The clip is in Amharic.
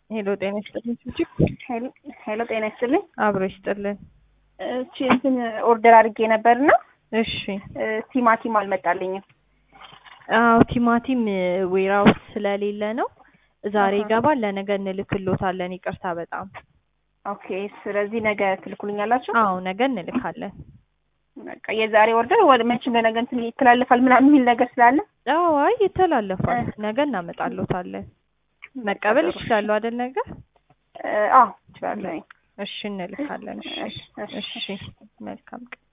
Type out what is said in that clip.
ሄሎ ጤና ይስጥልኝ ሱቺ ሄሎ ጤና ይስጥልኝ። አብሮ ይስጥልን። እቺ እንትን ኦርደር አድርጌ ነበርና እሺ ቲማቲም አልመጣልኝም። አዎ ቲማቲም ዌራውስ ስለሌለ ነው ዛሬ አሃ። ይገባል። ለነገ እንልክሎታለን። ይቅርታ በጣም ኦኬ። ስለዚህ ነገ ትልኩልኛላችሁ? አዎ ነገ እንልካለን። በቃ የዛሬ ኦርደር ወደ መቼም ለነገ እንትን ይተላለፋል ምናምን የሚል ነገር ስላለ አዎ አይ ይተላለፋል። እ- ነገ እናመጣሎታለን። መቀበል ይችላሉ አይደል? ነገ እ፣ አዎ እችላለሁ። እሺ እንልካለን። እሺ እሺ፣ እሺ። እሺ መልካም ቀን